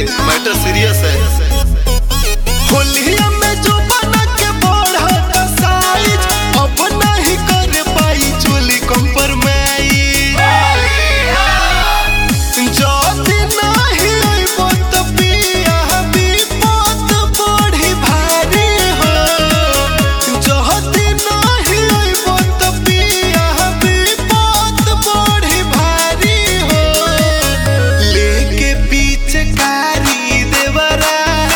matter serious है होलिया में जो बना के बढ़त साइज अब नहीं कर पाई चोली कंप्रोमाइज जदी नहीं अइबो त पिया विपत बढ़ी भारी हो जदी नहीं अइबो त पिया विपत बढ़ी भारी हो लेके पिचकारी देवरा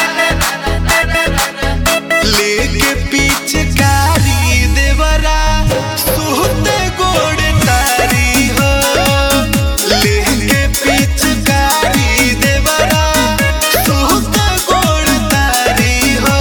लेके पिचकारी देवरा सुहते गोड़ तारी हो लेके पिचकारी देवरा सुहते गोड़ तारी हो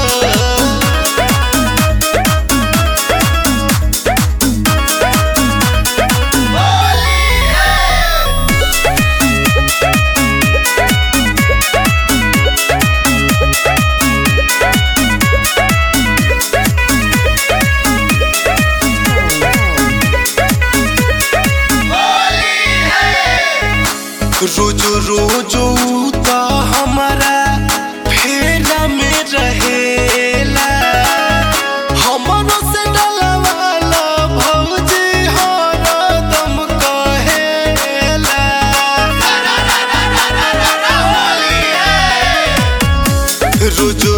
रोज रोज ऊ त हमारा फेरा में रहेला हमरो से डलवाला भौजी हरदम कहेला रोज